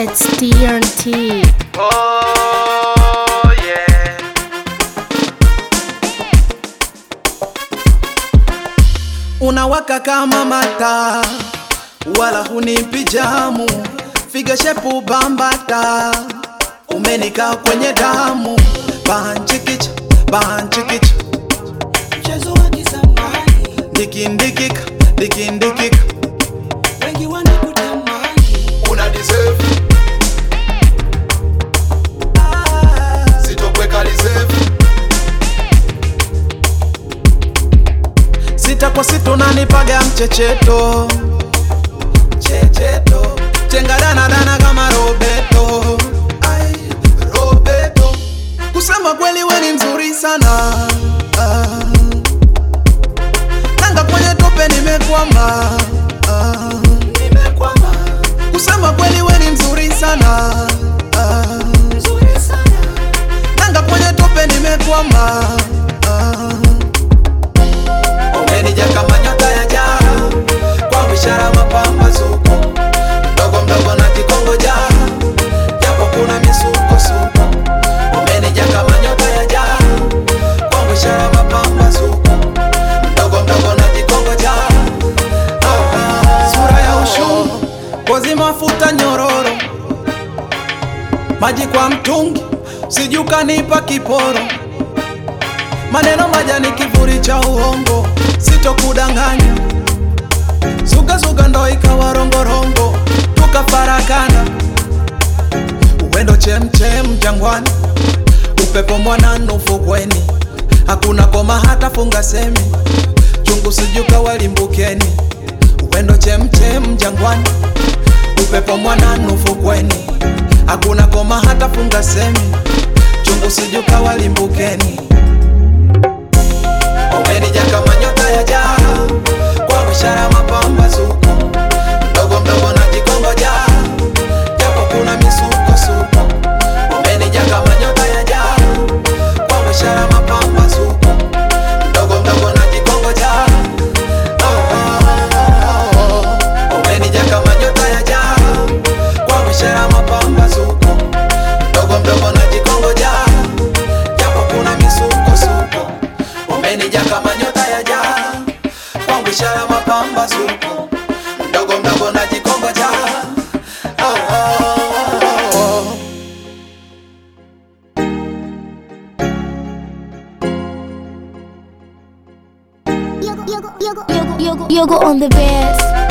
It's TNT. Oh yeah. unawaka kama mata wala hunipi jamu figa shepu bambata umenika kwenye damu banchikicha banchikicha mchezo wa kizamani, ndikindikika ndikindikika wengi wanakutamani, una deserve sitokweka reserve sita kwa sita unanipaga mchecheto checheto chengadanadana kama robeto Ai, robeto kusema kweli we ni mzuri sana ah. nanga kwenye tope nimekwama ah. nimekwama kusema kweli we ni mzuri sana ah. nzuri sana, nanga kwenye tope nimekwama ah. umenija kama nyota ya jaa kwa bishara mapambazuko mdogo mdogo na kikongoja japo kuna misukosuko umenija kama nyota ya jaa kwa bishara mapambazuko mdogo mdogo na kikongoja ah, ah. sura ya ushungu ngozi mafuta nyororo maji kwa mtungi sijukanipa kiporo maneno majani kivuli cha uongo sitokudanganya zugazuga ndo ikawa rongorongo tukafarakana uwendo chemchem jangwani upepo mwanana ufukweni hakuna koma hata funga semi chungu sijuka walimbukeni uwendo chemchem jangwani upepo mwanana ufukweni hakuna koma hata funga semi chungu sijuka walimbukeni umenija kama nyota ya jaa kwa bishara mapambazuko mdogo mdogo na jikongoja japo kuna misukosuko umenija kama nyota ya jaa kwa bishara mapambazuko mdogo mdogo na jikongoja oh, oh, oh. umenija kama nyota ya jaa kwa bishara mapambazuko mdogo mdogo na jikongoja japo kuna misukosuko umenija kama nyota ya jaa kwangu ishara mapambazuko mdogo mdogo na jikongoja oh, oh, oh. Yogo, yogo, yogo, yogo, yogo on the bass.